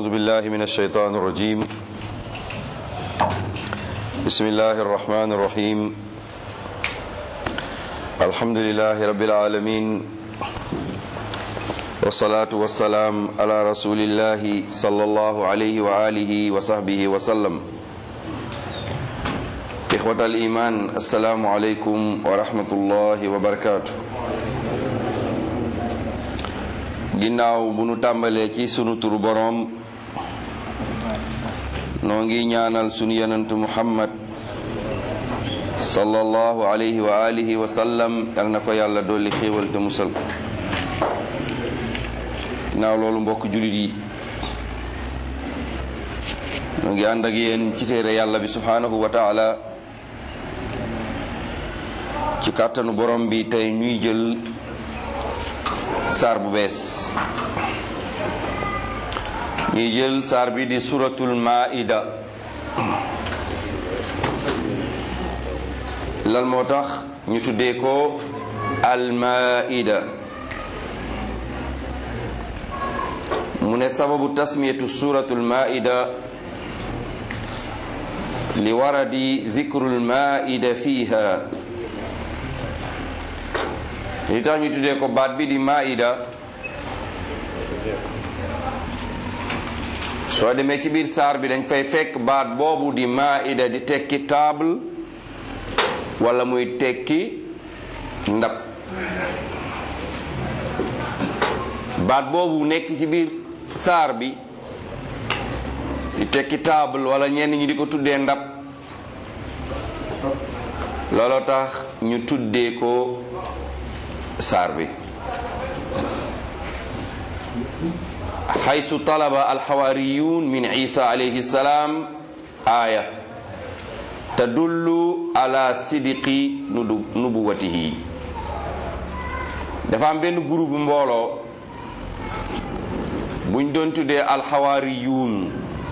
أعوذ بالله من الشيطان الرجيم بسم الله الرحمن الرحيم الحمد لله رب العالمين والصلاة والسلام على رسول الله صلى الله عليه وآله وصحبه وسلم إخوة الإيمان السلام عليكم ورحمة الله وبركاته ginnaaw bu nu tàmbalee ci sunu turu boroom noo ngi ñaanal sunu yonentu muhammad sallallahu alayhi wa alihi wa sallam yal na ko yàlla dolli xéewal te musal ko ginnaaw loolu mbokk jullit yi noo ngi ànd ak yéen ci téere yàlla bi subhanahu wa taala ci kàttanu borom bi tey ñuy jël saar bu bees ñuy jël saar bi di suratul maida lan moo tax ñu tuddee ko al maida mu ne sababu tasmiyatu suratul maida li waradi zikrul maida fiha li tax ñu tuddee ko baat bi di maida soo demee ci biir saar bi dañ fay fekk baat boobu di maida di tekki table wala muy tekki ndab baat boobu nekk ci biir saar bi di tekki table wala ñenn ñi di ko tuddee ndab looloo tax ñu tuddee ko saar bi xaysu talaba alxawaariyun min isa alayhi salaam aaya tadullu ala sidqi nubuwatihi dafa am benn groupe mbooloo buñ doon tuddee alxawaariyun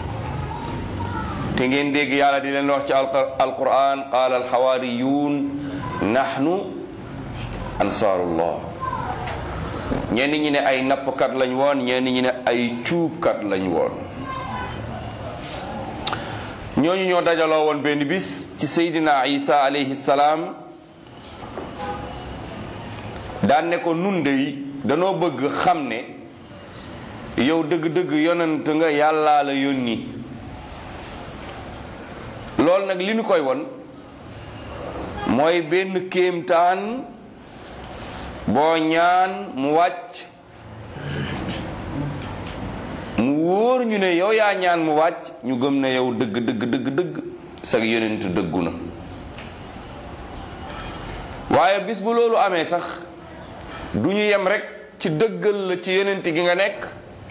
te ngeen dégg yàlla di leen wax ci alquran qaala alxawaariyun nahnu ansaarullah ñenn ñi ne ay nappkat lañ woon ñenn ñi ne ay cuubkat lañ woon ñooñu ñoo dajaloo woon benn bis ci seydina isa alayhi salaam daan ne ko nun dey danoo bëgg xam ne yow dëgg-dëgg yonent nga yàllaa la yónni loolu nag li ñu koy won mooy benn kéemtaan boo ñaan mu wàcc mu wóor ñu ne yow yaa ñaan mu wàcc ñu gëm ne yow dëgg dëgg dëgg dëgg sag yonentu dëggu na waaye bis bu loolu amee sax du ñu yem rek ci dëggal la ci yonent gi nga nekk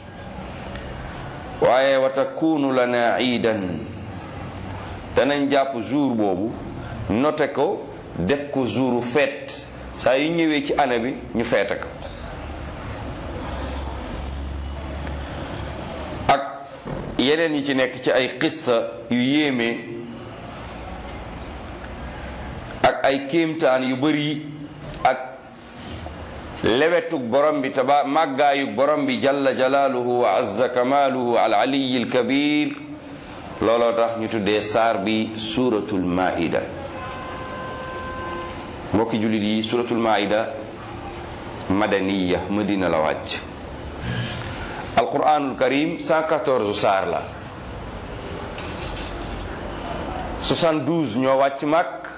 waaye wa takunu lana iidan danañ jàpp jour boobu note ko def ko jouru fête saa yu ñëwee ci année bi ñu feete ko ak yeneen yi ci nekk ci ay xissa yu yéeme ak ay kéemtaan yu bari ak lewetug borom bi taba màggaayug borom bi jalla jalaaluhu wa azza kamaaluhu al aliyi al kabir looloo tax ñu tuddee saar bi suuratul maida mbokki jullit yi suratul maida madaniya madina la wàcc alquranul karim 114 saar la 72 ñoo wàcc Makk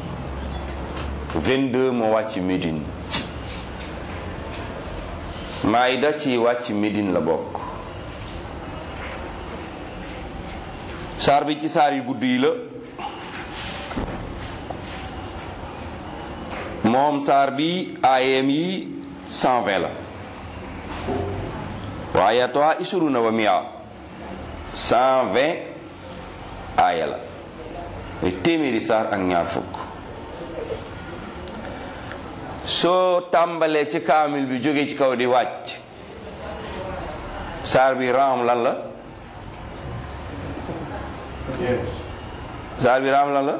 22 moo wàcc Médine maida ci wàcc Médine la bokk saar bi ci saar yu gudd yi la moom saar bi aayam yi 120 la wa ayatuha ishruna wa mia 120 aaya la muy téeméeri saar ak ñaar fukk soo tàmbalee ci kaamil bi jóge ci kaw di wàcc saar bi raam lan la saar bi raam lan la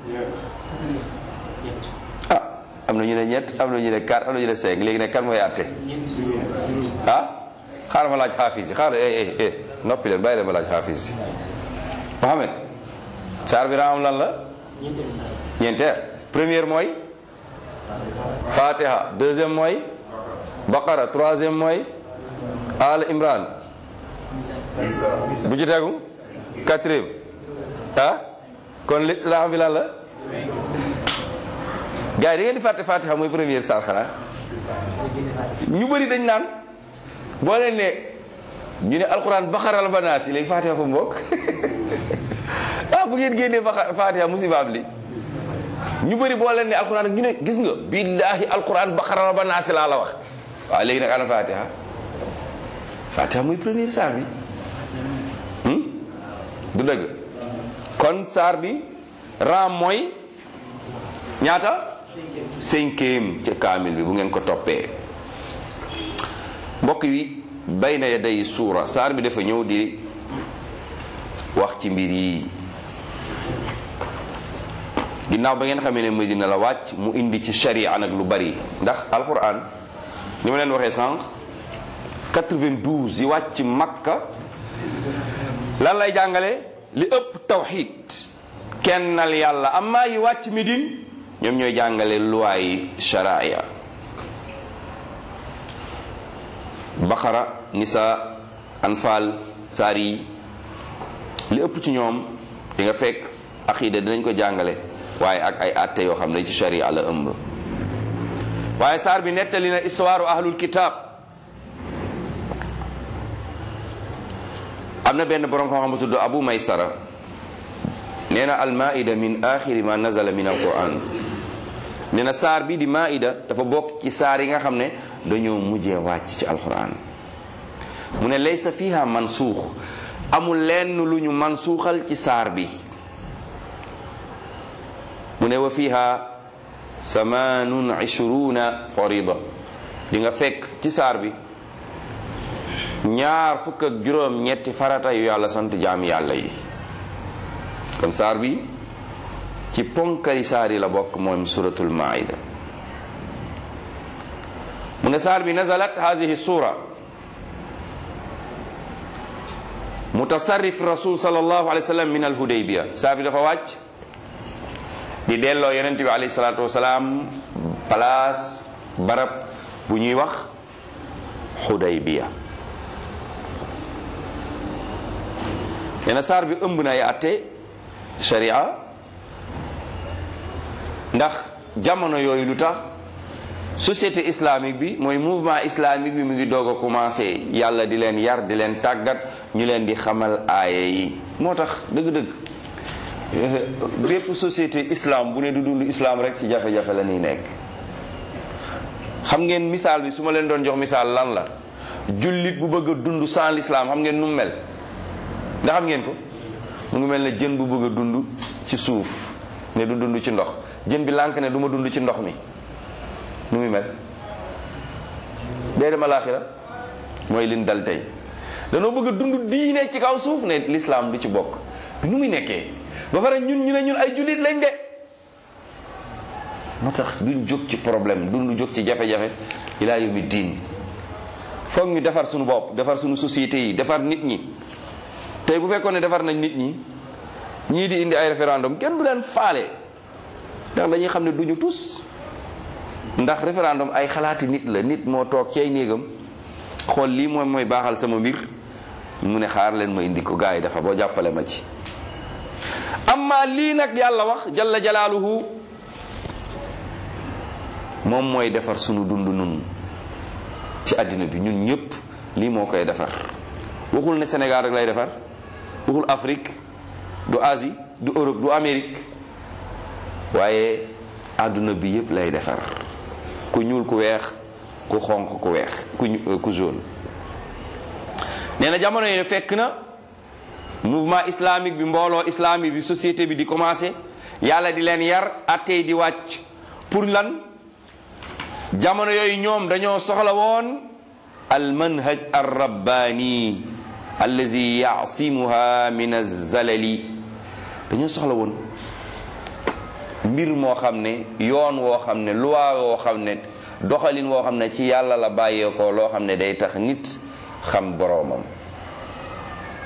am na ñu ne ñett am na ñu ne quatre am na ñu ne cinq léegi nag kan mooy àtte ah xaaral ma laaj xaafis yi xaaral eh eh eh noppi leen bàyyi leen ma laaj xaafis si Mohamed saar bi raam lan la ñeenteel première mooy fatiha deuxième mooy baqara troisième mooy al imran bu ci tegu quatrième ah kon l'islam bi lan la gars yi da ngeen di fàtte fatiha mooy première saar xanaa ñu bëri dañ naan boo leen ne ñu ne alquran baqara la ba naas léegi fatiha fa mbokk ah bu ngeen génnee ba fatiha musibaab li ñu bëri boo leen ne alquran ñu ne gis nga billahi alquran baqara la ba naas laa la wax waaw léegi nag ana fatiha fatiha muy première saar bi du dëgg kon saar bi ram mooy ñaata cinquième ca kaamil bi bu ngeen ko toppee mbokk yi bayna yaday suura saar bi dafa ñëw di wax ci mbir yi ginnaaw ba ngeen xamee ne Medina la wàcc mu indi ci sharia nag lu bari ndax alquran ni ma leen waxee sànq 92 yi wàcc makka lan lay jàngale li ëpp tawxid kennal yàlla amma yi wàcc Medine ñoom ñooy jàngale luwaay sharia baqara nisa anfal saar yi li ëpp ci ñoom di nga fekk aqida dinañ ko jàngale waaye ak ay atte yoo xam ne ci sharia la ëmb waaye saar bi nettali na histoire ahlul kitab am na benn borom xam-xam bu tudd abu maysara nee na al maida min axiri ma nazala min al quran nee na saar bi di maida dafa bokk ci saar yi nga xam ne dañoo mujjee wàcc ci alquran mu ne laysa fiha mansuux amul lenn lu ñu mansuuxal ci saar bi mu ne wa fiha samaanun ishruna farida di nga fekk ci saar bi ñaar fukk ak juróom ñetti farata yu yàlla sant jaam yàlla yi kon saar bi ci ponkali saar yi la bokk moom suratul maida mu ne saar bi nazalat hadihi sura mutasarrif rasul sallallahu alayhi wa sallam min al hudaybiya saar bi dafa wàcc di delloo yonent bi alayhi salaatu wasalaam place barab bu ñuy wax hudaybiya nee na saar bi ëmb na ay atte sharia ndax jamono yooyu lu tax société islamique bi mooy mouvement islamique bi mu ngi doog a commencé yàlla di leen yar di leen tàggat ñu leen di xamal aaye yi moo tax dëgg-dëgg bépp société islam bu ne du dund islam rek ci jafe-jafe la ñuy nekk xam ngeen misaal bi su ma leen doon jox misaal lan la jullit bu bëgg a dund sans l'islam xam ngeen nu mu mel ndax xam ngeen ko mu ngi mel ne jën bu bëgg a dund ci suuf ne du dund ci ndox jën bi lànk ne du ma dund ci ndox mi nu muy mel day dem alaaxira mooy lin dal tey danoo bëgg a dund diine ci kaw suuf ne l'islam du ci bokk nu muy nekkee ba pare ñun ñu ne ñun ay jullit lañ de moo tax duñ jóg ci problème duñ jóg ci jafe-jafe ilaa yawmi diin foog ñu defar suñu bopp defar suñu société yi defar nit ñi tey bu fekkoon ne defar nañ nit ñi ñii di indi ay référendum kenn du leen faale ndax dañuy xam ne duñu tus ndax référendum ay xalaati nit la nit moo toog ci ay néegam xool lii moom mooy baaxal sama mbir mu ne xaar leen ma indi ko gars yi dafa boo jàppale ma ci amma lii nag yàlla wax jalla jalaaluhu moom mooy defar sunu dund nun ci àddina bi ñun ñëpp lii moo koy defar waxul ne Sénégal rek lay defar waxul Afrique du Asie du Europe du Amérique waaye àdduna bi yëpp lay defar ku ñuul ku weex ku xonq ku weex ku ku jaune nee na jamono yi fekk na mouvement islamique bi mbooloo islamique bi société bi di commencé yàlla di leen yar attey di wàcc pour lan jamono yooyu ñoom dañoo soxla woon al manhaj ar rabbani allazi yaasimuha min azalali dañoo soxla woon mbir moo xam ne yoon woo xam ne loi woo xam ne doxalin woo xam ne ci yàlla la bàyyeekoo loo xam ne day tax nit xam boroomam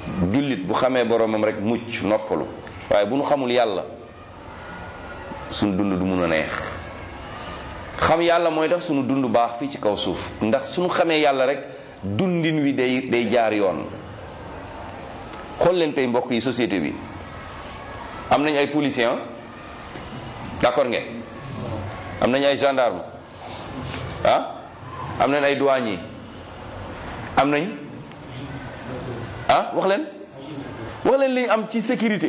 jullit bu xamee boromam rek mucc noppalu waaye bu nu xamul yàlla sunu dund du mun a neex xam yàlla mooy tax sunu dund baax fii ci kaw suuf ndax sunu xamee yàlla rek dundin wi day day jaar yoon xool leen tey mbokk yi société bi am nañ ay policiers d'accord ngeen am nañ ay gendarme ah am nañ ay douaniers am nañ ah wax leen wax leen li ñu am ci sécurité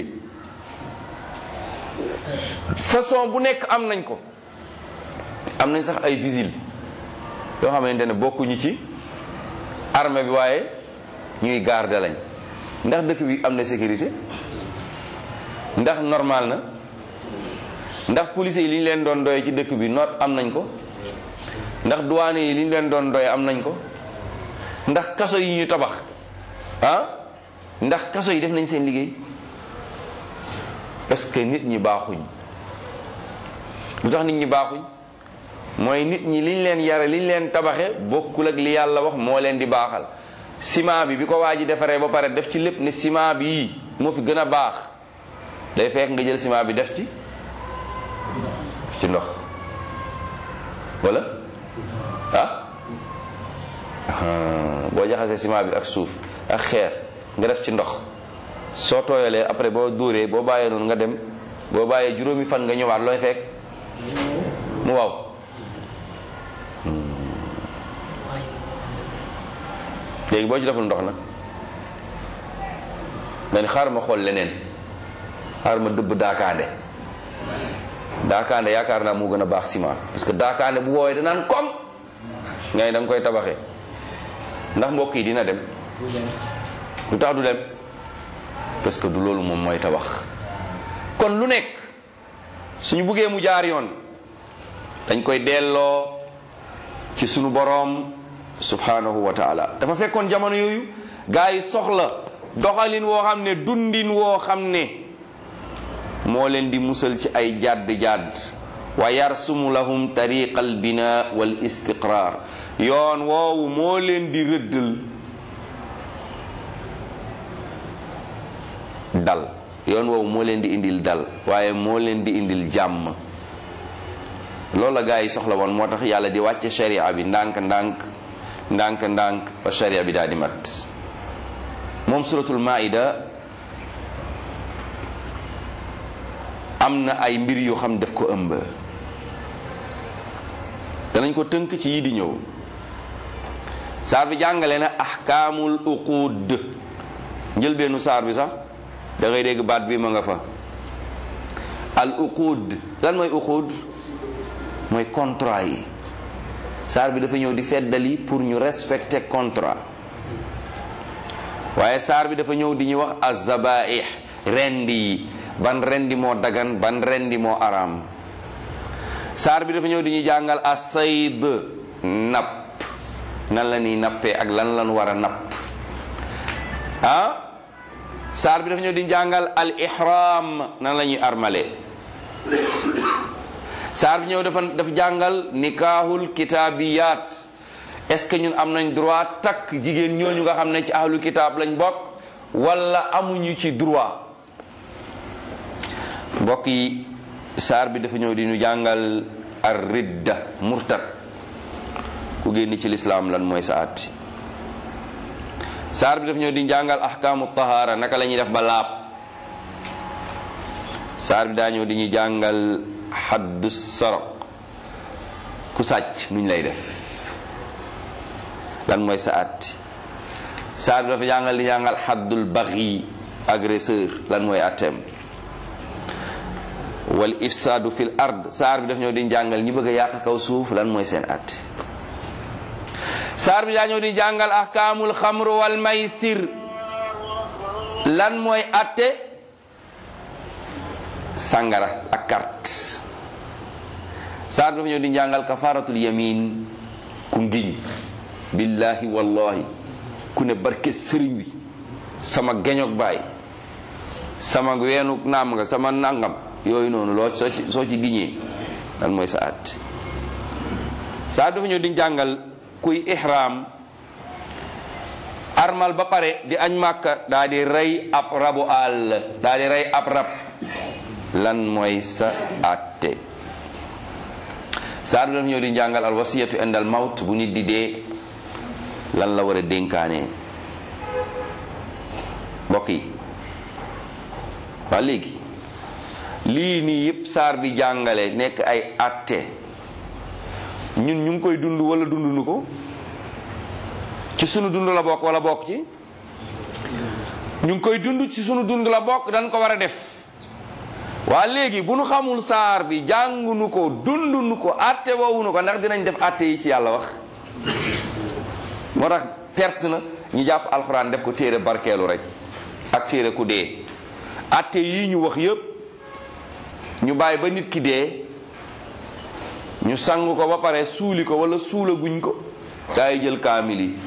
façon bu nekk am nañ ko am nañ sax ay vigiles yoo xamante ne bokkuñu ci armée bi waaye ñuy garder lañ ndax dëkk bi am na sécurité ndax normal na ndax police yi li ñu leen doon doye ci dëkk bi noot am nañ ko ndax douane yi li ñu leen doon doye am nañ ko ndax kaso yi ñu tabax ah ndax kaso yi def nañ seen liggéey parce que nit ñi baaxuñ lu tax nit ñi baaxuñ mooy nit ñi liñ leen yare liñ leen tabaxe bokkul ak li yàlla wax moo leen di baaxal ciment bi bi ko waa ji defaree ba pare def ci lépp ne ciment bi moo fi gën a baax day fekk nga jël ciment bi def ci ci ndox wala ah boo jaxasee ciment bi ak suuf ak xeer nga def ci ndox soo tooyalee après boo dóoree boo bàyyee noonu nga dem boo bàyyee juróomi fan nga ñëwaat looy fekk mu waaw léegi boo ci deful ndox nag nga ni xaaral ma xool leneen xaaral ma dëbb daakaande daakaande yaakaar naa moo gën a baax ciment parce que daakaande bu woowee danaan kom ngay da nga koy tabaxee ndax mbokk yi dina dem lu tax du dem parce que du loolu moom mooy tabax kon lu nekk suñu buggee mu jaar yoon dañ koy delloo ci sunu boroom subhanahu wa taala dafa fekkoon jamono yooyu gaa yi soxla doxalin woo xam ne dundin woo xam ne moo leen di musal ci ay jàdd jàdd wa yarsumu lahum tariqa al bina wal istiqrar yoon woowu moo leen di rëddal dal yoon woowu moo leen di indil dal waaye moo leen di indil jàmm loolu la gaa yi soxla woon moo tax yàlla di wàcce sharia bi ndànk ndànk ndànk ndànk ba sharia bi daal di mat moom suratul maida am na ay mbir yoo xam daf ko ëmb danañ ko tënk ci yi di ñëw saar bi jàngale na ahkaamul uquud njëlbeenu saar bi sax da ngay dégg baat bi ma nga fa al uquud lan mooy uquud mooy contrat yi saar bi dafa ñëw di feddali pour ñu respecter contrat waaye saar bi dafa ñëw di ñu wax azabaih rendi yi ban rendi moo dagan ban rendi moo araam saar bi dafa ñëw di ñu jàngal asayd napp nan la ñuy nappee ak lan lan war a napp ah saar bi dafa ñëw di ñu jàngal al ihram nan la ñuy armale saar bi ñëw dafa dafa jàngal nikaahul kitaabiyaat est-ce que ñun am nañ droit takk jigéen ñooñu nga xam ne ci ahlu kitaab lañ bokk wala amuñu ci droit mbokk yi saar bi dafa ñëw di ñu jàngal ar ridda murtad ku génn ci lislaam lan mooy sa atti saar bi dafa ñëw di ñu jàngal ahkaamu tahaara naka la ñuy def ba laab saar bi daa ñëw di ñu jàngal xaddu saraq ku sàcc nuñ lay def lan mooy sa atti saar bi dafa jàngal di jàngal xaddul baxi agresseur lan mooy atteem wal ifsaadu fil ard saar bi daf ñëw di jàngal ñi bëgg a yàq kaw suuf lan mooy seen atti saar bi daa ñëw di jàngal ahkaamul xamru wal maysir lan mooy atte sàngara ak carte saar bi dafa ñëw di jàngal kafaratul yamin ku ngiñ billahi wallahi ku ne barke sëriñ wi sama geñog baay sama weenu naam nga sama nangam yooyu noonu loo soo ci soo ci giñee lan mooy sa at saa dafa ñëw di jàngal kuy ihram armal ba pare di añ màkka daa di rey ab rabu àll daa di rey ab rab lan mooy sa àtte saar bi daf ñëw di njàngal al wasiyatu indal mawt bu nit di dee lan la war a dénkaane mbokk yi waa léegi lii nii yépp saar bi jàngale nekk ay àtte ñun ñu ngi koy dund wala dunduñu ko ci sunu dund la bokk wala bokk ci ñu ngi koy dund ci sunu dund la bokk dañ ko war a def waa léegi bu nu xamul saar bi jàngunu ko dundunu ko àtte woowunu ko ndax dinañ def àtte yi ci yàlla wax moo tax perte na ñu jàpp alxuraan def ko téere barkeelu rek ak téere ku dee àtte yii ñu wax yépp ñu bàyyi ba nit ki dee ñu sang ko ba pare suuli ko wala suula guñ ko gaa yi jël kaamil yi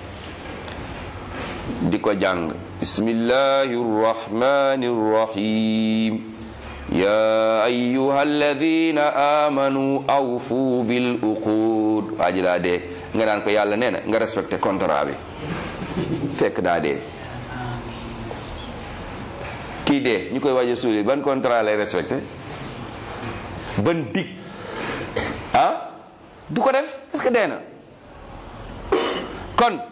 di ko jàng bismillahi rrahmani rrahim ya ayuha alladina amanu awfu bil uqud waa ji daa dee nga naan ko yàlla nee na nga respecté contrat bi fekk daa dee kii dee ñu koy waaj a suuli ban contrat lay respecté ban dig ah du ko def parce que dee na kon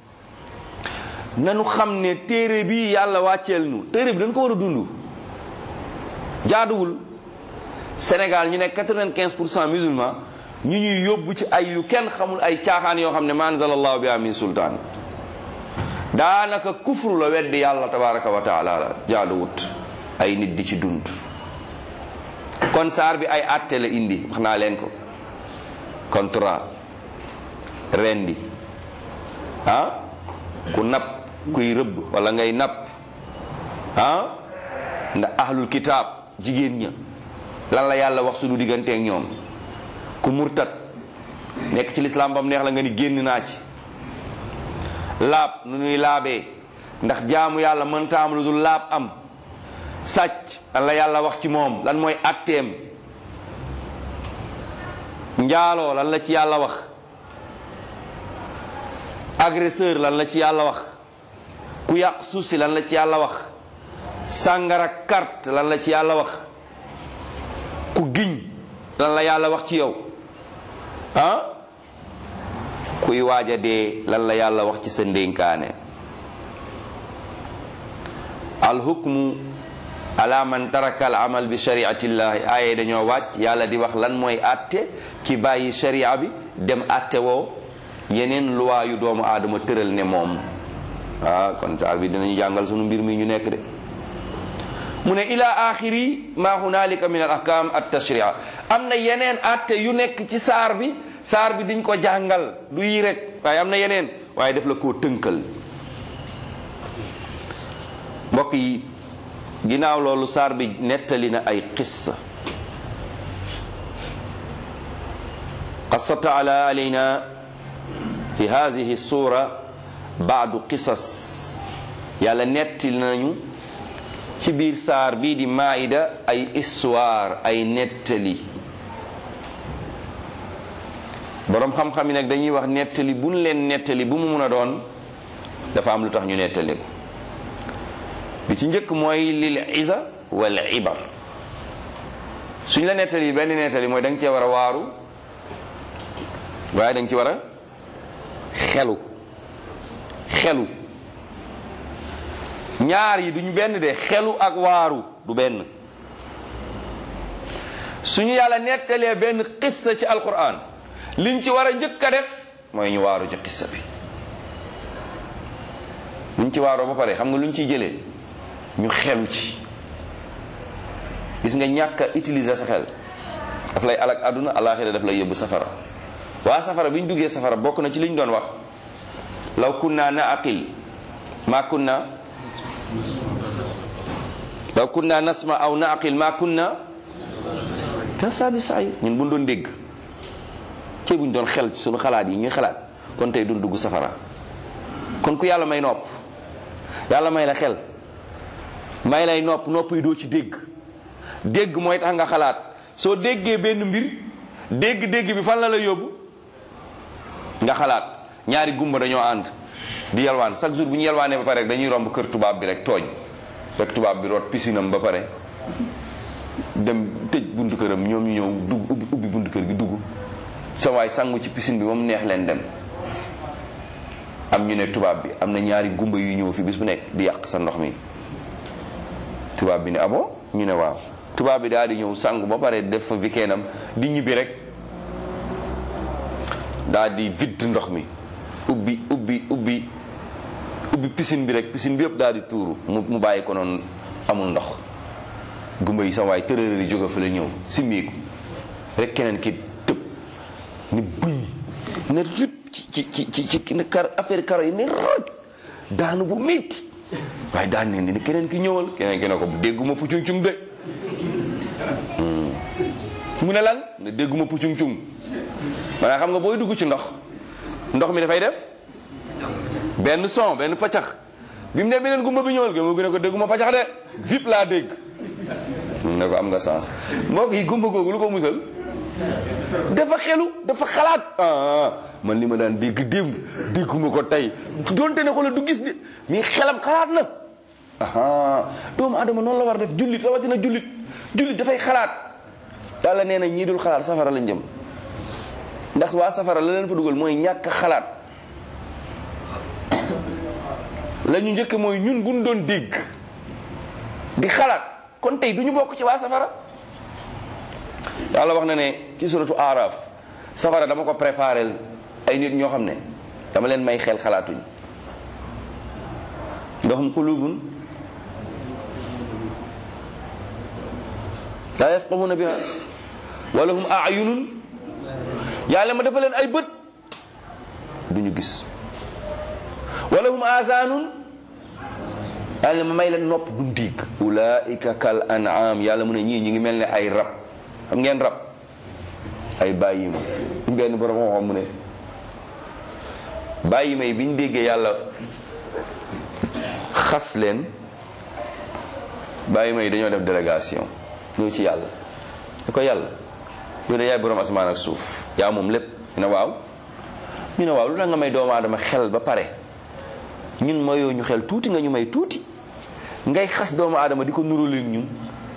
nanu xam ne téere bi yàlla wàcceel nu téere bi dañ ko war a dund jaaduwul Sénégal ñu nekk 95 pour cent musulman ñu ñuy yóbbu ci ay yu kenn xamul ay caaxaan yoo xam ne ma anzalallahu biha min sultaan daanaka kufru la weddi yàlla tabaraka wa taala la jaaduwut ay nit di ci dund kon saar bi ay àtte la indi wax naa leen ko contrat rendi ah ku napp kuy rëbb wala ngay napp ah ndax ahlul kitaab jigéen ña lan la yàlla wax suñu digganteeg ñoom ku murtat nekk ci lislaam bam neex la nga ni génn naa ci laab nu nuy laabee ndax jaamu yàlla mënta am lu dul laab am sàcc lan la yàlla wax ci moom lan mooy atteem njaaloo lan la ci yàlla wax agresseur lan la ci yàlla wax ku yàq suuf si lan la ci yàlla wax sàngara carte lan la ci yàlla wax ku giñ lan la yàlla wax ci yow ah kuy waaja dee lan la yàlla wax ci sa ndénkaane alhukmu ala man taraka al amal bi shariatillahi aaye dañoo wàcc yàlla di wax lan mooy atte ki bàyyi sharia bi dem atte woo yeneen luwaa yu doomu aadama tëral ne moom ah kon saar bi dinañu jàngal sunu mbir mi ñu nekk de mu ne ila axiri ma hunalika min al ahkam at tashria am na yeneen atte yu nekk ci saar bi saar bi diñ ko jàngal du yi rek waaye am na yeneen waaye def la koo tënkal mbokk yi ginnaaw loolu saar bi nettali na ay qissa qassa taala alayna fi hadihi sura baadu qisas yàlla nettali nañu ci biir saar bii di maida ay histoire ay nettali boroom xam-xam yi nag dañuy wax nettali buñ leen nettali bu mu mun a doon dafa am lu tax ñu nettali ko bi ci njëkk mooy lil isa wal ibar suñ la nettali benn nettali mooy da nga cee war a waaru waaye da nga ci war a xelu xelu ñaar yi duñ benn de xelu ak waaru du benn suñu yàlla nettalee benn xissa ci alquran liñ ci war a njëkk a def mooy ñu waaru ci xissa bi luñ ci waaroo ba pare xam nga luñ ciy jëlee ñu xelu ci gis nga ñàkk a utiliser sa xel daf lay alak àdduna alaxira daf lay yóbbu safara waa safara bi ñu duggee safara bokk na ci liñ doon wax law kunna naaqil ma kunna law kunna nasma aw naaqil ma kunna fi asaabi sair ñun buñ doon dégg ci buñ doon xel ci suñu xalaat yi ñuy xalaat kon tey duñ dugg safara kon ku yàlla may nopp yàlla may la xel may lay nopp nopp yi doo ci dégg dégg mooy tax nga xalaat soo déggee benn mbir dégg-dégg bi fan la la yóbbu nga xalaat ñaari gumba dañoo ànd di yalwaan chaque jour bu ñu yalwaanee ba pare rek dañuy romb kër tubaab bi rek tooñ rek tubaab bi root pisinam ba pare dem tëj buntu këram ñoom ñu ñëw dugg ubbi ubbi buntu kër gi dugg sa waay sangu ci piscine bi ba mu neex leen dem am ñu ne tubaab bi am na ñaari gumba yu ñëw fi bis bu nekk di yàq sa ndox mi tubaab bi ne abo ñu ne waaw tubaab bi daal di ñëw sangu ba pare def fa weekendam di ñibbi rek daal di vide ndox mi ubbi ubbi ubbi ubbi piscine bi rek piscine bi yëpp daal di tuuru mu mu bàyyi ko noonu amul ndox gumba yi sa waay tërërër yi jóge fa la ñëw simmiiku rek keneen ki tëb ni buñ ne rip ci ci ci ci ci kar affaire karo yi ne roj daanu bu métti waaye daan ne ni keneen ki ñëwal keneen ki ne ko dégguma pucung cung de mu ne lan ne dégguma pucung cung maanaam xam nga booy dugg ci ndox ndox mi dafay def benn son benn paccax bi mu ne beneen gumba bi ñëwal gumba bi ne ko dégguma paccax de vip laa dégg ne ko am nga sens mbokk yi gumba googu lu ko musal dafa xelu dafa xalaat ah man li ma daan dégg démb dégguma ko tey donte ne ko la du gis de mais xelam xalaat na aha doomu adama noonu la war def jullit rawatina jullit jullit dafay xalaat yàlla nee na ñii dul xalaat safara lañ jëm ndax waa safara la leen fa dugal mooy ñàkk xalaat la ñu njëkk mooy ñun buñ doon dégg di xalaat kon tey du ñu bokk ci waa safara yàlla wax na ne ci suratu araf safara dama ko préparé ay nit ñoo xam ne dama leen may xel xalaatuñ lahum qulubun la yafqahuna biha wa lahum ayunun yàlla ma dafa leen ay bët duñu gis wa lahum azanun yàlla ma may leen nopp duñ dégg ulaika kal an'am yàlla mu ne ñii ñi ngi mel ne ay rab xam ngeen rab ay bàyyi ma benn borom xam mu ne bàyyi ma yi bi ñu déggee yàlla xas leen bàyyi ma yi dañoo def délégation ñëw ci yàlla da ko yàlla yow de yaay borom asamaan ak suuf yaa moom lépp ñu ne waaw ñu ne waaw lu tax nga may doomu aadama xel ba pare ñun mayoo ñu xel tuuti nga ñu may tuuti ngay xas doomu aadama di ko nuróoleeg ñun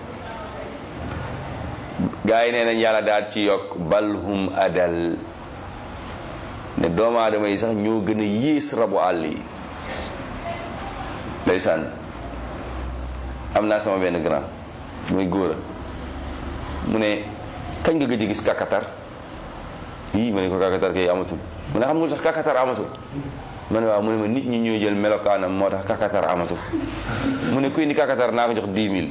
gaa yi nee nañ yàlla daal ci yokk balhum adal ne doomu aadama yi sax ñoo gën a yées rabu àll yi ndeysaan am naa sama benn grand muy góor a mu ne kañ nga gëj a gis kakatar yii ma ne ko kakatar kay amatul mu ne xam nga tax kakatar amatul ma ne waaw mu ne ma nit ñi ñooy jël melokaanam moo tax kakatar amatul mu ne kuy ni kakatar naa ko jox 10 000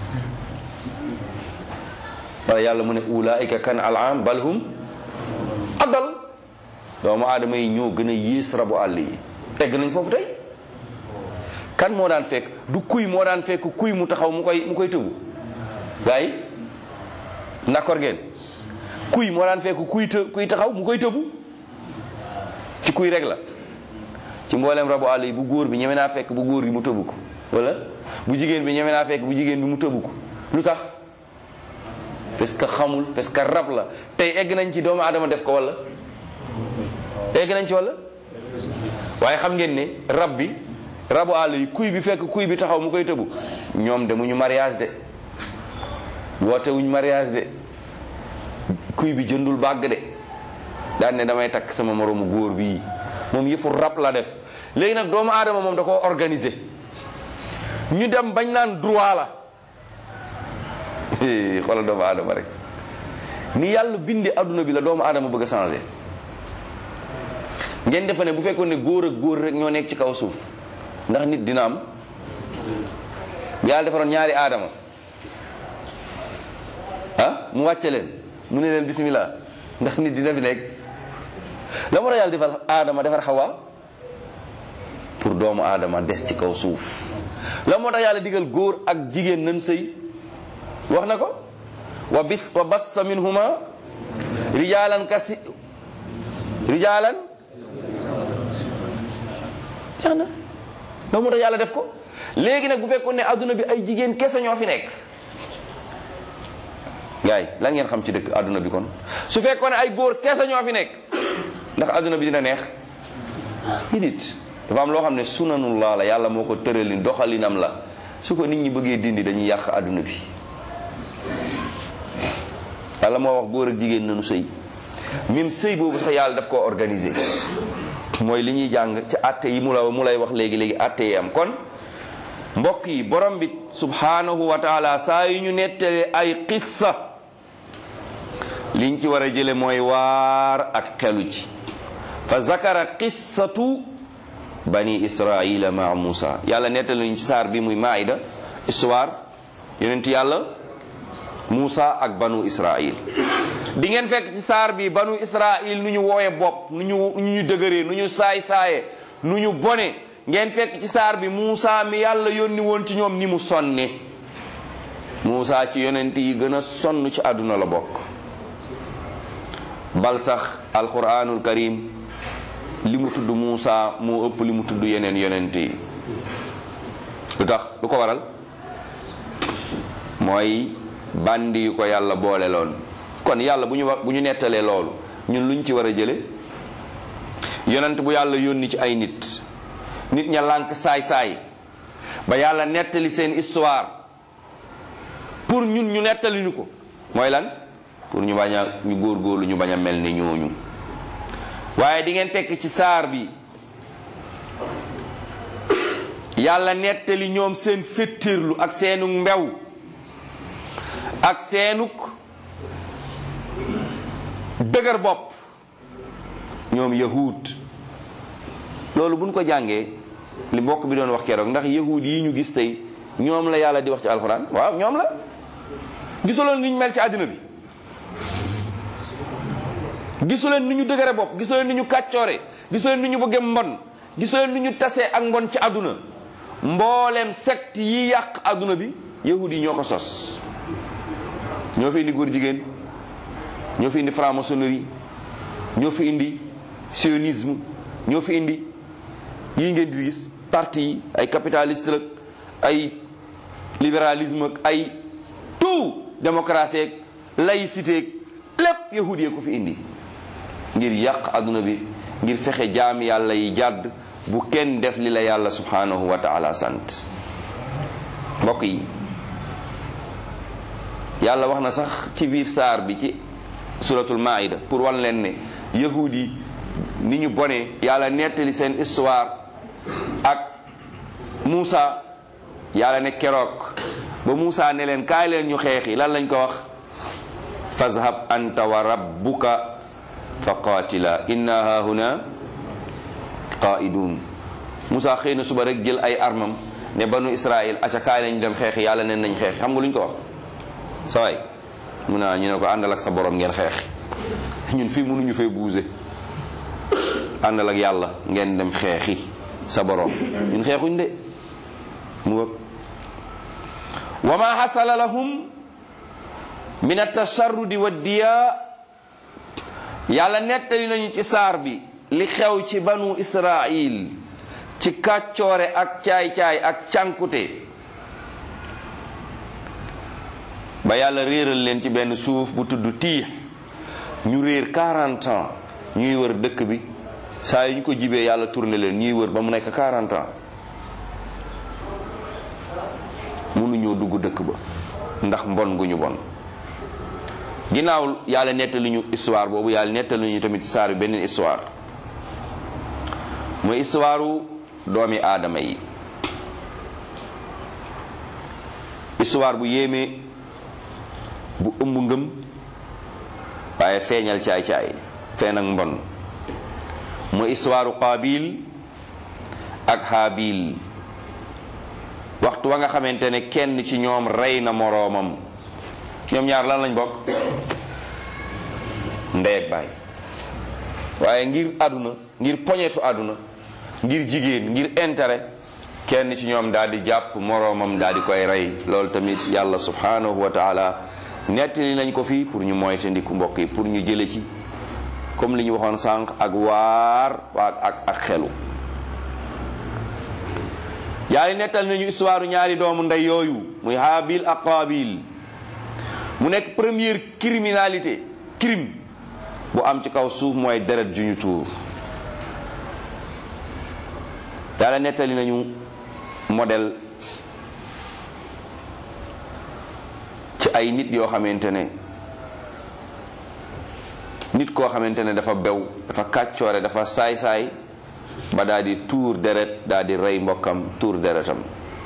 wala yàlla mu ne ulaika kan alam balhum adal doomu aadama yi ñoo gën a yées rabu àll yi tegg nañ foofu tey kan moo daan fekk du kuy moo daan fekk kuy mu taxaw mu koy mu koy tëbu gars yi d'accord ngeen kuy moo daan fekk kuy të kuy taxaw mu koy tëbu ci kuy rek la ci mboolem rabu àll yi bu góor bi ñeme naa fekk bu góor gi mu tëbu ko wala bu jigéen bi ñeme naa fekk bu jigéen bi mu tëbu ko lu tax parce que xamul parce que rab la tey egg nañ ci doomu aadama def ko wala egg nañ ci wala waaye xam ngeen ne rab bi rabu àll yi kuy bi fekk kuy bi taxaw mu koy tëbu ñoom demuñu mariage de woote wuñ mariage de kuy bi jëndul bàgg de daan ne damay takk sama moroomu góor bii moom yëfu rab la def léegi nag doomu aadama moom da koo organiser ñu dem bañ naan droit la xoolal doomu aadama rek ni yàlla bindee adduna bi la doomu aadama bëgg a changer ngeen defe ne bu fekkoon ne góor ak góor rek ñoo nekk ci kaw suuf ndax nit dina am yàlla defaroon ñaari aadama ah mu wàcce leen mu ne leen bismillah ndax nit dina fi nekk la moo tax yàlla defar aadama defar xawa pour doomu aadama des ci kaw suuf la moo tax yàlla digal góor ak jigéen nan sëy wax na ko wa bis wa bassa minhuma rijalan kasi rijalan jeex na la moo tax yàlla def ko léegi nag bu fekkoon ne adduna bi ay jigéen kese ñoo fi nekk gaay lan ngeen xam ci dëkk adduna bi kon su fekkoon ne ay góor kese ñoo fi nekk ndax adduna bi dina neex nit dafa am loo xam ne sunanullah la yàlla moo ko tëralin doxalinam la su ko nit ñi bëggee dindi dañuy yàq àdduna bi yàlla moo wax góor ak jigéen nañu sëy même sëy boobu sax yàlla daf koo organiser mooy li ñuy jàng ci àtte yi mu la mu lay wax léegi léegi àtte yi am kon mbokk yi borom bi subhanahu wa taala saa yu ñu nettalee ay qissa liñ ci war a jële mooy waar ak xelu ci fa zakara qissatu bani israila maa Musa yàlla nettali nañu ci saar bi muy maida histoire yonent yàlla Musa ak banu Israil di ngeen fekk ci saar bi banu Israil nu ñu wooye bopp nu ñu nu ñu dëgëree nu ñu saay saaye nu ñu bone ngeen fekk ci saar bi Musa mi yàlla yónni woon ci ñoom ni mu sonne Musa ci yonent yi gën a sonn ci àdduna la bokk bal sax alquranul karim li mu tudd Musa moo ëpp li mu tudd yeneen yonent yi lu tax lu ko waral mooy bandi yu ko yàlla boole loon kon yàlla bu ñu wax bu ñu nettalee loolu ñun luñ ci war a jële yonent bu yàlla yónni ci ay nit nit ña lànk saay-saay ba yàlla nettali seen histoire pour ñun ñu nettali ñu ko mooy lan pour ñu bañ a ñu góorgóorlu ñu bañ a mel ni ñooñu waaye di ngeen fekk ci saar bi yàlla nettali ñoom seen féttirlu ak seenug mbew ak seenug dëgër bopp ñoom yahud loolu buñ ko jàngee li mbokk bi doon wax keroog ndax yahud yi ñu gis tey ñoom la yàlla di wax ci alxuraan waaw ñoom la gisaloon ni ñu mel ci àddina bi gisuleen ni ñu dëgëre bopp gisuleen ni ñu kàccoore gisuleen ni ñu bëgge mbon gisuleen ni ñu tasee ak mbon ci àdduna mbooleem secte yi yàq àdduna bi yahud yi ñoo ko sos ñoo fi indi góor jigéen ñoo fi indi franc-maçonnerie ñoo fi indi sionisme ñoo fi indi yii ngeen di gis parti yi ay capitaliste ak ay libéralisme ak ay tout démocratie ak laïcité ak lépp yahud yee ko fi indi ngir yàq àdduna bi ngir fexe jaam yàlla yi jàdd bu kenn def li la yàlla subhanahu wa taala sant mbokk yi yàlla wax na sax ci biir saar bi ci suratul maida pour wan leen ne yahud yi ni ñu bone yàlla nettali seen histoire ak Muusa yàlla ne keroog ba Muusa ne leen kaay leen ñu xeexi lan lañ ko wax fazhab anta wa rabbuka fa qaatila inna hahuna qaidun Muusa xëy na suba rek jël ay armam ne banu Israël aca kaay lañ dem xeexi yàlla neen nañ xeexi xam nga lu ñu ko wax sa waay mun naa ñu ne ko àndal ak sa borom ngeen xeex ñun fii mënuñu fee buuse àndal ak yàlla ngeen dem xeexi sa borom ñun xeexuñ de mu wëg wa ma xasala lahum min atasharrudi wa diya yàlla nettali nañu ci saar bi li xew ci banu israil ci kàccoore ak caay-caay ak cànkute ba yàlla réeral leen ci benn suuf bu tudd tiix ñu réer 40 ans ñuy wër dëkk bi saa yu ñu ko jibee yàlla tourné leen ñuy wër ba mu nekk 40 ans mënuñoo dugg dëkk ba ndax mbon gu ñu bon ginnaaw yàlla nettali ñu histoire boobu yàlla nettali ñu tamit saar bi beneen histoire mooy histoire doomi aadama yi histoire bu yéeme bu ëmb ngëm waaye feeñal caay-caay feen ak mbon mooy histoire qaabil ak haabil waxtu wa nga xamante ne kenn ci ñoom rey na moroomam ñoom ñaar lan lañ bokk ndey ak baay waaye ngir àdduna ngir poñetu àdduna ngir jigéen ngir intérêt kenn ci ñoom daal di jàpp moroomam daal di koy rey loolu tamit yàlla subhanahu wa taala nettali nañ ko fii pour ñu moytandiku mbokk yi pour ñu jële ci comme li ñu waxoon sànq ak waar waa ak ak xelu yàlla nettal nañu histoire ñaari doomu ndey yooyu muy Haabil ak Qaabil mu nekk première criminalité crime bu am ci kaw suuf mooy deret ju ñu tuur yàlla nettali nañu modèle ci ay nit yoo xamante ne nit koo xamante ne dafa bew dafa kàccoore dafa saay-saay ba daal di tuur deret daal di rey mbokkam tuur deretam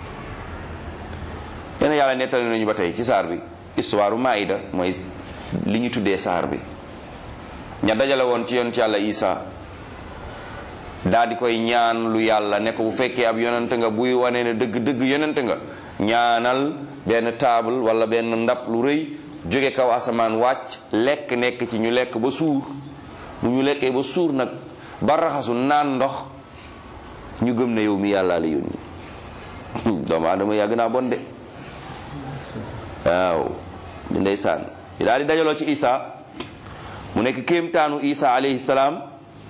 yéen yàlla nettali nañu ba tey ci saar bi histoire Maïda mooy li ñu tuddee saar bi ña dajale woon ci yonent yàlla Isa daal di koy ñaan lu yàlla ne ko bu fekkee ab yonent nga buy wane ne dëgg dëgg yonent nga ñaanal benn table wala benn ndab lu rëy jóge kaw asamaan wàcc lekk nekk ci ñu lekk ba suur bu ñu lekkee ba suur nag ba raxasu naan ndox ñu gëm ne yow mi yàlla la yónni doomu aadama yàgg naa bon de waaw di ndeysaan yi daal di dajaloo ci Isa mu nekk kéemtaanu Isa alayhi salaam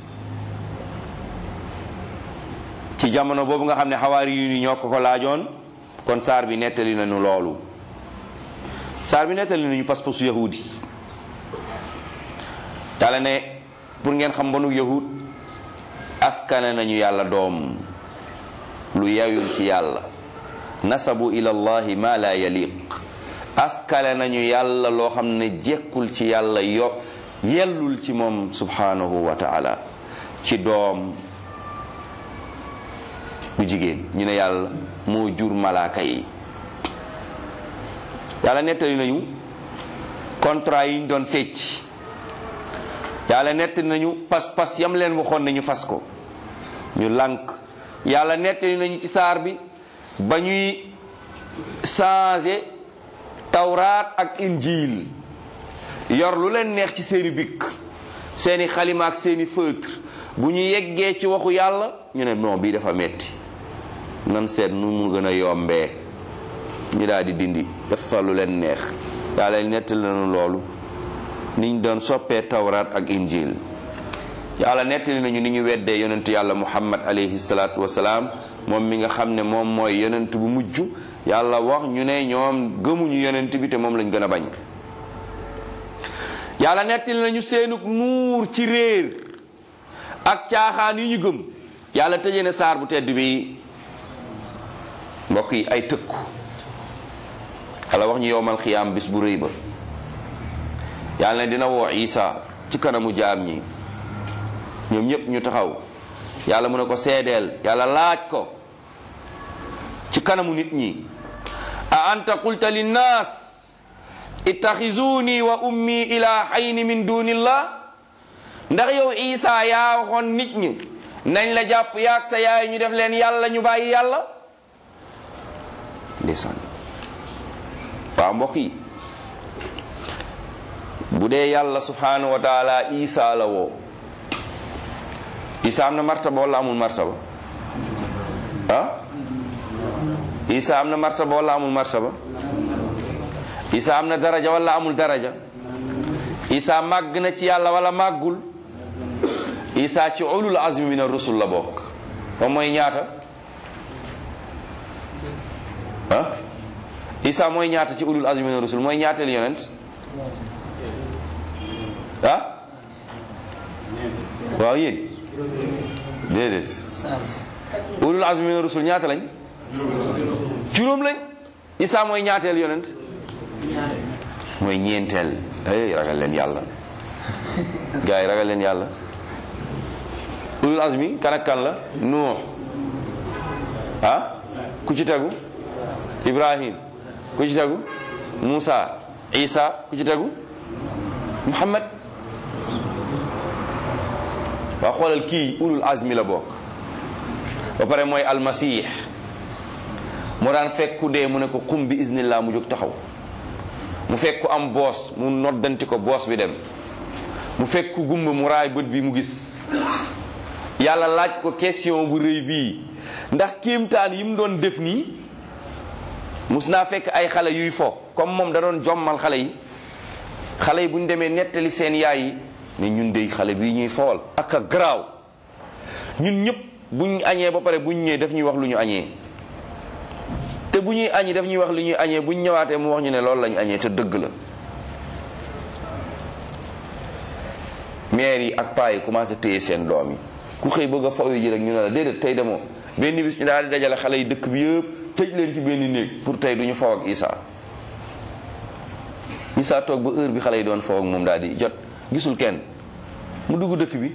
ci jamono boobu nga xam ne xawaari yu ni ñoo ko ko laajoon kon saar bi nettali nañu loolu saar bi nettali nañu pas-pasu yahudi yàlla ne pour ngeen xam banu yahud askane nañu yàlla doom lu yayul ci yàlla nasabu ila allahi ma la yaliq askale nañu yàlla loo xam ne jekkul ci yàlla yo yellul ci moom subhanahu wa taala ci doom bu jigéen ñu ne yàlla moo jur malaaka yi yàlla nettali nañu contrat yi ñu doon fecc yàlla nettali nañu pas-pas yam leen waxoon ne ñu fas ko ñu lànk yàlla nettali nañu ci saar bi ba ñuy changer tawraat ak injiil yor lu leen neex ci seeni bikk seeni xalima ak seeni feutre bu ñu yeggee ci waxu yàlla ñu ne non bii dafa metti nan seet nu mu gën a yombee ñu daal di dindi def fa lu leen neex yàlla nettali nañu loolu niñ doon soppee tawraat ak injil yàlla nettali nañu ni ñu weddee yonent yàlla muhammad alayhi salaatu wasalaam moom mi nga xam ne moom mooy yonent bu mujj yàlla wax ñu ne ñoom gëmuñu yonent bi te moom lañ gën a bañ yàlla nettali nañu seenug nuur ci réer ak caaxaan yu ñu gëm yàlla tëjee na saar bu tedd bi mbokk yi ay tëkku yàlla wax ñu yowmal xiyaam bis bu rëy ba yàlla ne dina woo isa ci kanamu jaam ñi ñoom ñépp ñu taxaw yàlla mu ne ko seedeel yàlla laaj ko ci kanamu nit ñi a anta qulta linnaas ittaxizuni wa ummi ilahayni min dunillah ndax yow isa yaa waxoon nit ñi nañ la jàpp yaag sa yaay ñu def leen yàlla ñu bàyyi yàlla ndeysaan waaw mbokk yi bu dee yàlla subhanahu wa taala isa la woo isa am na martaba wala amul martaba ah isa am na martaba wala amul martaba isa am na daraja wala amul daraja isa màgg na ci yàlla wala màggul isa ci ulul azmi min ar-rusul la bokk moom mooy ñaata ah isa mooy ñaata ci ulul azmi min ar-rusul mooy ñaateel yonent ah waaw yéen déedéet ulul azmi min ar-rusul ñaata lañ juróom lañ isa mooy ñaateel yonent mooy ñeenteel ay ragal leen yàlla gars yi ragal leen yàlla ulul azmi kan ak kan la nuux ah ku ci tegu ibrahim ku ci tegu musa isa ku ci tegu muhammad waa xoolal kii ulul azmi la bokk ba pare mooy almasih moo daan fekk ku dee mu ne ko xum bi iznillah mu jóg taxaw mu fekk ku am boos mu noddanti ko boos bi dem mu fekk ku gumba mu raay bët bi mu gis yàlla laaj ko question bu rëy bii ndax kéemtaan yi mu doon def nii mus naa fekk ay xale yuy fo comme moom da doon jommal xale yi xale yi bu ñu demee nettali seen yaay yi ne ñun dey xale bii ñuy fowal ak a garaaw ñun ñëpp buñ añee ba pare buñ ñëwee daf ñuy wax lu ñu añee te bu ñuy añi daf ñuy wax lu ñuy añee buñ ñëwaatee mu wax ñu ne loolu lañu añee te dëgg la maire yi ak paa yi commencé téye seen doom yi ku xëy bëgg a faw ji rek ñu ne la déedéet tey demoo benn bis ñu daal di dajale xale yi dëkk bi yëpp tëj leen ci benn néeg pour tey du ñu faw ak Isa Isa toog ba heure bi xale yi doon faw ak moom daal di jot gisul kenn mu dugg dëkk bi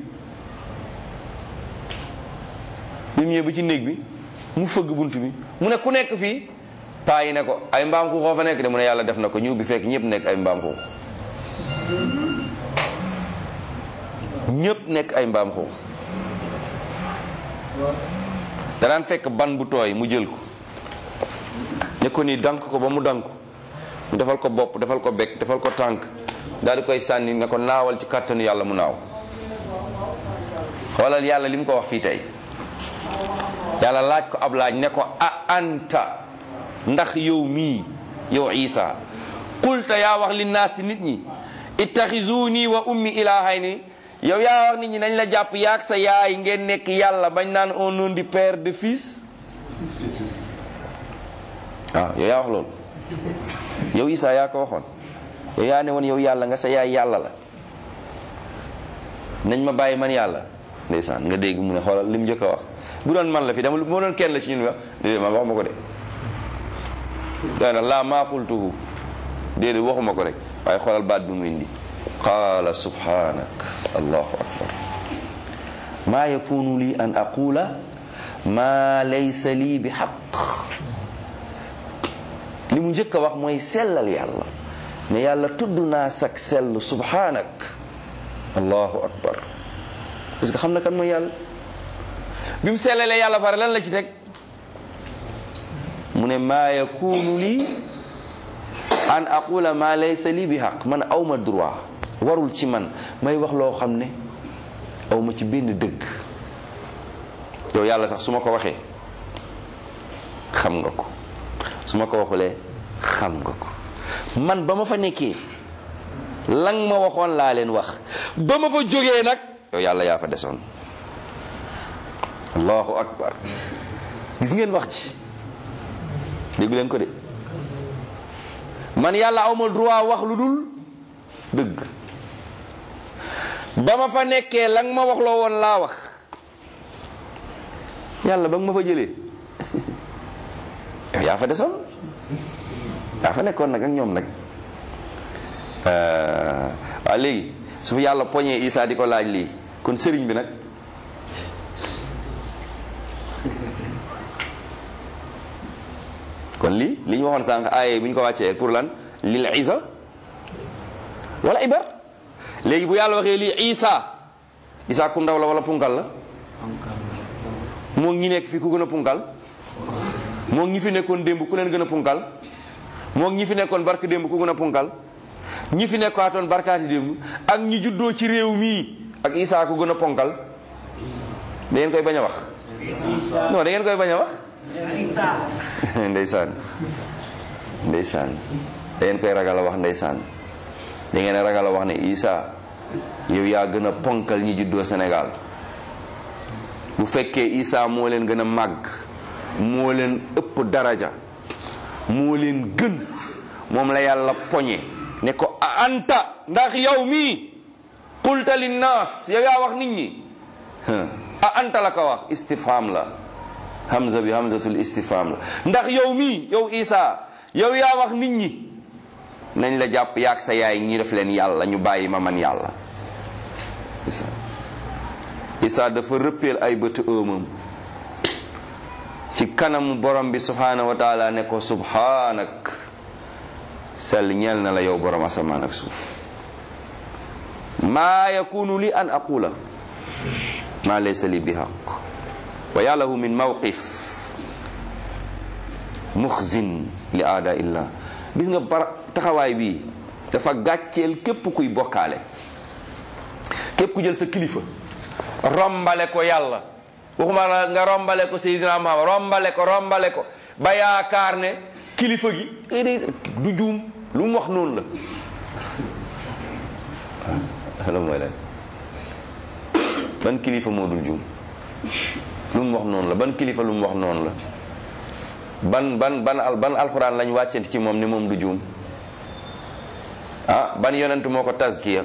bi mu ñëwee ba ci néeg bi mu fëgg bunt bi mu ne ku nekk fii paa yi ne ko ay mbaam xuux fa nekk de mu ne yàlla def na ko ñëw bi fekk ñëpp nekk ay mbaam xuux ñëpp nekk ay mbaam xuux danaan fekk ban bu tooy mu jël ko ne ko nii dank ko ba mu dank mu defal ko bopp defal ko bekk defal ko tànk daal di koy sànni ne ko naawal ci kàttanu yàlla mu naaw xoolal yàlla li mu ko wax fii tey yàlla laaj ko ab laaj ne ko a anta ndax yow mii yow isa qulta yaa wax li naasi nit ñi ittaxizuni wa ummi ilahayni yow yaa wax nit ñi nañ la jàpp yaag sa yaay ngeen nekk yàlla bañ naan au nom du père de fils waaw yow yaa wax loolu yow isa yaa ko waxoon yow yaa ne woon yow yàlla nga sa yaay yàlla la nañ ma bàyyi man yàlla ndeysaan nga dégg mu ne xoolal li mu njëkk a wax bu doon man la fi dama moo doon kenn la ci ñun wax déedéet man waxuma ko de daana laa maa qultuhu déedéet waxuma ko rek waaye xoolal baat bi mu indi qaala subhanak allahu akbar maa yakunu li an aqula maa laysa lii bi xaq li mu njëkk a wax mooy sellal yàlla ne yàlla tudd naa sak sell subhanak allahu akbar parce que xam na kan mooy yàlla bi mu sellalee yàlla pare lan la ci teg mu ne maa yakunu lii an aqula ma laysa lii bi xaq man awma droit warul ci man may wax loo xam ne awma ci benn dëgg yow yàlla sax su ma ko waxee xam nga ko su ma ko waxulee xam nga ko man ba ma fa nekkee lan ma waxoon laa leen wax ba ma fa jógee nag yow yàlla yaa fa desoon allahu akbar gis ngeen wax ci déggu leen ko de man yàlla awma droit wax lu dul dëgg ba ma fa nekkee la nga ma wax loo woon laa wax yàlla ba nga ma fa jëlee yow yaa fa desoon yaa fa nekkoon nag ak ñoom nag waaw léegi su fi yàlla poñee Isa di ko laaj lii kon sëriñ bi nag kon lii li ñu waxoon sànq aaye bu ñu ko wàccee pour lan lil isa wala ibar léegi bu yàlla waxee lii isa isa ku ndaw la wala punkal la moo ñi nekk fi ku gën a punkal moo ñi fi nekkoon démb ku leen gën a punkal moo ñi fi nekkoon bark démb ku gën a punkal ñi fi nekkaatoon barkaati démb ak ñi juddoo ci réew mii ak isa ku gën a ponkal da ngeen koy bañ a wax non da ngeen koy bañ a wax ndeysaan ndeysaan da ngeen koy ragal a wax ndeysaan da ngeen ragal a wax ne Isa yow yaa gën a ponkal ñi juddoo Sénégal bu fekkee Isa moo leen gën a màgg moo leen ëpp daraja moo leen gën moom la yàlla poñe ne ko a anta ndax yow mii qulta linnaas yow yaa wax nit ñi a anta la ko wax istifham la hamza bi hamzatul istifham la ndax yow mii yow Isa yow yaa wax nit ñi nañ la jàpp yaag sa yaay ñi def leen yàlla ñu bàyyi ma man yàlla Isa Isa dafa rëppeel ay bëtu ëmam ci kanamu borom bi subhanahu wa taala ne ko subhanak sell ñeel na la yow borom asamaan ak suuf maa yakunu li an aqula ma laysa li bi haq wa yàllahu min mawqif muxzin li aada illah gis nga par taxawaay bii dafa gàcceel képp kuy bokkaale képp ku jël sa kilifa rombale ko yàlla waxuma la nga rombale ko Seydina Muhammad rombale ko rombale ko ba yaakaar ne kilifa gi du juum lu mu wax noonu la la mooy lan ban kilifa moo dul juum lu mu wax noonu la ban kilifa lu mu wax noonu la ban ban ban al ban alxuraan lañ wàccent ci moom ni moom du juum ah ban yonent moo ko tazkiya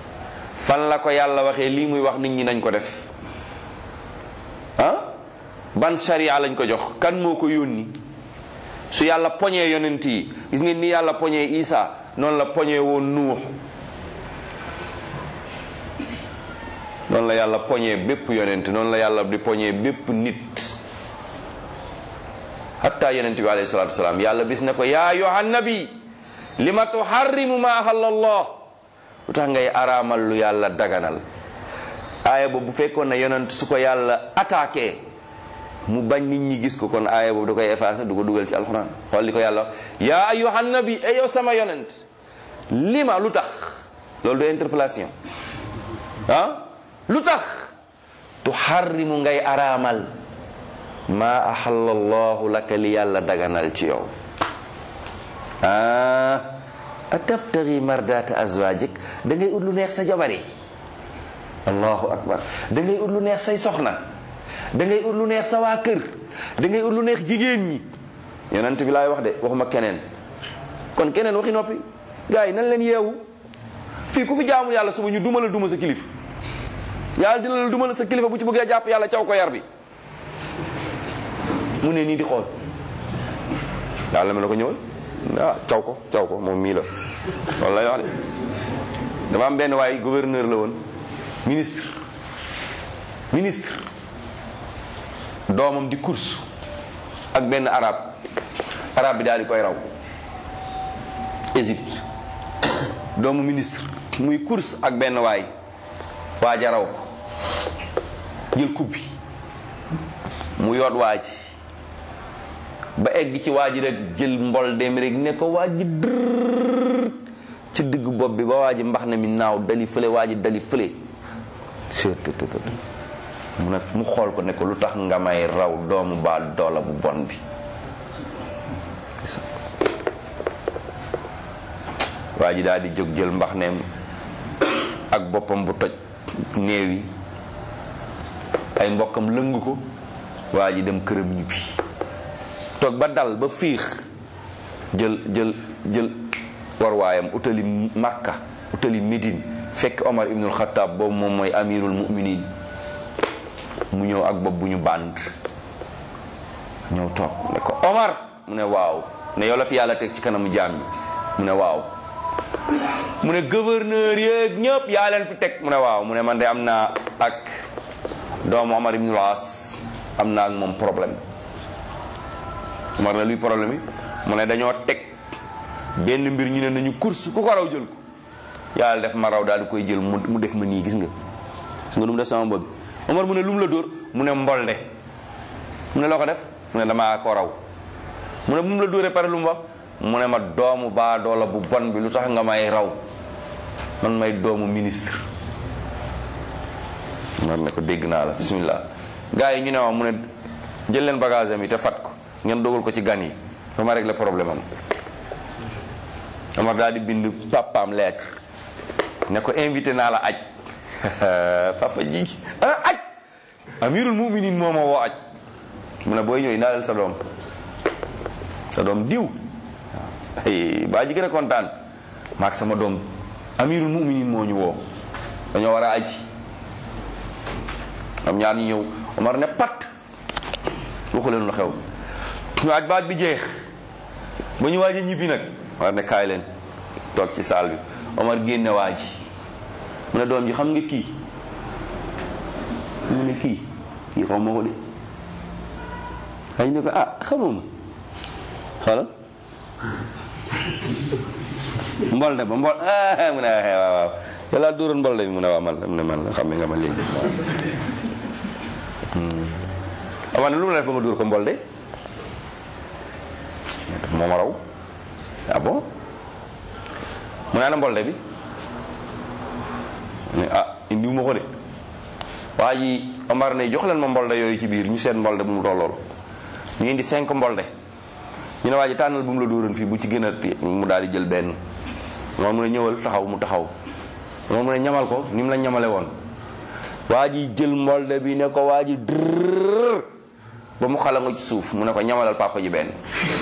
fan la ko yàlla waxee lii muy wax nit ñi nañ ko def ah ban sharia lañ ko jox kan moo ko yónni su yàlla poñee yonent yi gis ngeen ni yàlla poñee Isa noonu la poñee woon Nuux noonu la yàlla poñee bépp yonent noonu la yàlla di poñee bépp nit hatta yonent bi alayhi salatu wasalaam yàlla bis ne ko yaa ayyuhan nabi lima tuharrimu ma ahallallah lu tax ngay araamal lu yàlla daganal aaya boobu bu fekkoon ne yonent su ko yàlla attaqué mu bañ nit ñi gis ko kon aaya boobu da koy effacé du ko dugal ci alxuraan xool li ko yàlla wax yaa ayyuhan nabi e yow sama yonent lima lu tax loolu du interpellation ah lu tax tuharrimu ngay araamal ma ahallallahu laka li yàlla daganal ci yow ah atabtagi mardata azwajik da ngay ut lu neex sa jabar yi allahu akbar da ngay ut lu neex say soxna da ngay ut lu neex sa waa kër da ngay ut lu neex jigéen ñi yonent bi laay wax de waxuma keneen kon keneen waxi noppi gars yi nan leen yeewu fii ku fi jaamul yàlla suba ñu duma la duma sa kilifa yàlla dina la duma la sa kilifa bu ci bëggee jàpp yàlla caw ko yar bi mu ne nii di xool yàlla ma la ko ñëwal ah caw ko caw ko moom mii la loolu lay wax de dama am benn waay gouverneur la woon ministre ministre doomam di course ak benn arab arab bi daal di koy raw Égypte doomu ministre muy course ak benn waay waaja raw ko jël coupe bi mu yoot waa ji ba egg ci waa ji rek jël mbol dem rek ne ko waa ji dërr ci digg bopp bi ba waa ji mbax na mi naaw dali fële waa ji dali fële mu ne mu xool ko ne ko lu tax nga may raw doomu baa doola bu bon bi waa ji daal di jóg jël mbax neem ak boppam bu toj néew yi ay mbokkam lëng ko waa ji dem këram ñibbi toog ba dal ba fiix jël jël jël warwaayam utali makka utali médine fekk omar ibnul xataab boobu moom mooy amirul muminin mu ñëw ak bopp bu ñu bànd ñëw toog ne ko omar mu ne waaw ne yow la fi yàlla teg ci kanamu jaam yi mu ne waaw mu ne gouverneur yeeg ñëpp yaa leen fi teg mu ne waaw mu ne man de am naa ak doomu omar ibnul as am naa ak moom problème Omar na luy problème yi mu ne dañoo teg benn mbir ñu ne nañu course ku ko raw jël ko yàlla def ma raw daal di koy jël mu def ma nii gis nga gis nga nu mu def sama bëgg Omar mu ne lu mu la dóor mu ne mbolde mu ne loo ko def mu ne damaa ko raw mu ne bu mu la dóoree pare lu mu wax mu ne ma doomu baa doola bu bon bi lu tax nga may raw man may doomu ministre Omar ne ko dégg naa la bismillah gars yi ñu ne ma mu ne jël leen bagage am yi te fat ko ngeen dogal ko ci gan yi ba ma régler problème am Omar daal di bind papaam lettre ne ko invité naa la aj papa ji ah aj amirul muminin moo ma woo aj mu ne booy ñëw indaaleel sa doom sa doom diw baa ji gën a kontaan maak sama doom amirul muminin moo ñu woo dañoo war a aj am ñaar ñu ñëw Omar ne pat waxu leen lu xew ñu aj baat bi jeex ba ñu waaji ñibbi nag war ne kaay leen toog ci saal bi Omar génne waaji mu ne doom ji xam nga kii mu ne kii kii xaw ma ko de xëy ne ko ah xamuma xoolal mbol de ba mbol mu ne waaw waaw yàlla dóoroon mbol de bi mu ne waaw man la mu ne man la xam nga ma léegi waaw ne lu mu la def ba ma dóor ko mbol de moo ma raw ah bon mu ne ana mbolde bi ne ah indiwu ma ko de waa ji Omar ne jox leen ma mbolde yooyu ci biir ñu seet mbolde bu mu tollool ñu indi cinq mbolde ñu ne waa ji tànnal bu mu la dóoroon fii bu ci gën a mu daal di jël benn moom mu ne ñëwal taxaw mu taxaw moom mu ne ñamal ko ni mu la ñamale woon waa ji jël mbolde bi ne ko waa ji drrr ba mu xala nga ci suuf mu ne ko ñamalal papa ji benn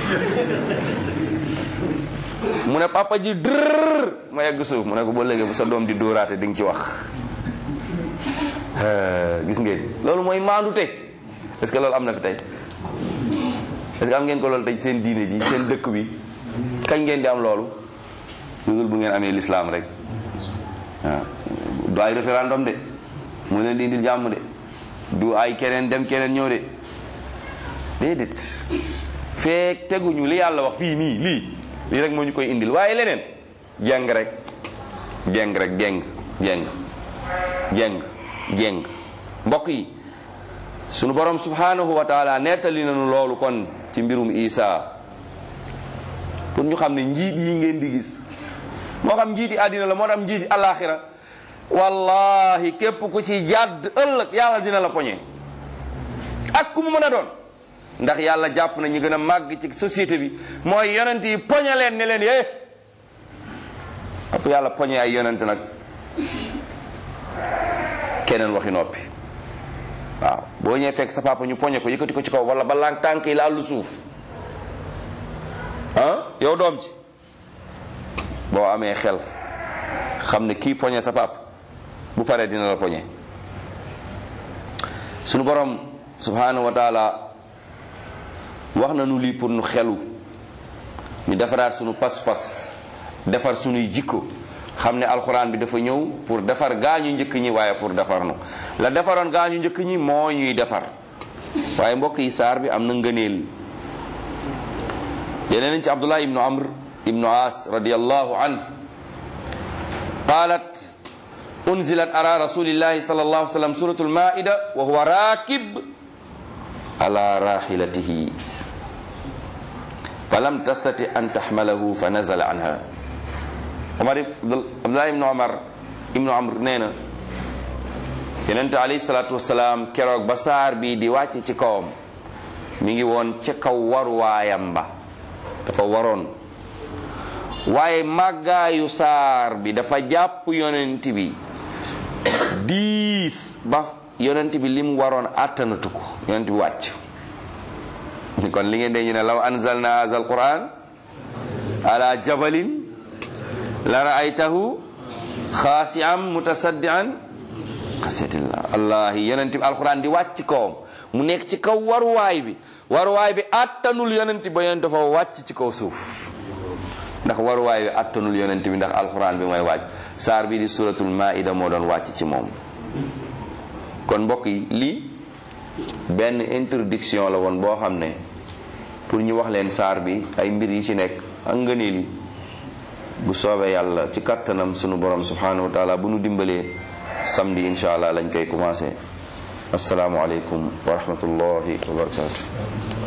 mu ne papa ji drrr ma yegg suuf mu ne ko ba léegi bu sa doom di dóoraate di nga ci wax gis ngeen loolu mooy maandute est-ce que loolu am na fi tey est-ce que am ngeen ko loolu tey seen diine ji seen dëkk bi kañ ngeen di am loolu lu dul bu ngeen amee l'islam rek waaw du ay référendum de mu leen di indil jàmm de du ay keneen dem keneen ñëw de déedéet feek teguñu li yàlla wax fii nii lii lii rek moo ñu koy indil waaye leneen jeng rek jeng rek jeng jeng jeng jeng mbokk yi sunu borom subhanahu wa taala nettali nañu loolu kon ci mbirum Isa pour ñu xam ne njiit yi ngeen di gis moo xam njiiti àddina la moo xam njiiti alaxira wallahi képp ku ci jàdd ëllëg yàlla dina la poñe ak ku mu mën a doon ndax yàlla jàpp na ñu gën a màgg ci société bi mooy yonent yi poñe leen ne leen yee fu yàlla poñe ay yonent nag keneen waxi noppi waaw boo ñëwee fekk sa papa ñu poñe ko yëkkati ko ci kaw wala balaa tànk yi laalu suuf ah yow doom ci boo amee xel xam ne kii poñe sa papa bu paree dina la poñe sunu borom subhanahu wa taala wax na nu lii pour nu xelu ñu defaraat sunu pas-pas defar sunuy jikko xam ne alxuraan bi dafa ñëw pour defar gaañu njëkk ñi waaye pour defar nu la defaroon gaañu njëkk ñi moo ñuy defar waaye mbokk yi saar bi am na ngëneel jëlee nañ ci abdullah ibnu amr ibnu as radiallahu an qalat unzilat ala rasulillahi sal allahu alih sallam suratu lmaida wa huwa rakib ala rahilatihi falam tastati an taxmalahu fa nazala anha omar abdullah ibnu omar ibnu amr nee na yonente alayhi salatu wasalaam keroog ba saar bi di wàcc ci kawam mi ngi woon ca kaw waruwaayam ba dafa waroon waaye màggaayu saar bi dafa jàpp yonent bi diis ba yonent bi lim waroon àttanatu ko yonent bi wàcc kon li ngeen de ñu ne law anzalna hadha alquran ala jabalin la raaytahu xaasi'an mutasaddian xasiyatillah allahi yonent bi alquran di wàcc kawam mu nekk ci kaw waruwaay bi waruwaay bi àttanul yonent ba yonent dafa wàcc ci kaw suuf ndax waruwaay bi àttanul yonent bi ndax alquran bi mooy wàcc saar bi di suratul maida moo doon wàcc ci moom kon mbokk yi lii benn introduction la woon boo xam ne pour ñu wax leen saar bi ay mbir yi ci nekk ak ngëneel yi bu soobee yàlla ci kattanam sunu borom subhanahu wa taala bu nu dimbalee samedi insha allah lañ koy commencé asalaamualeykum wa rahmatullahi wa barakatu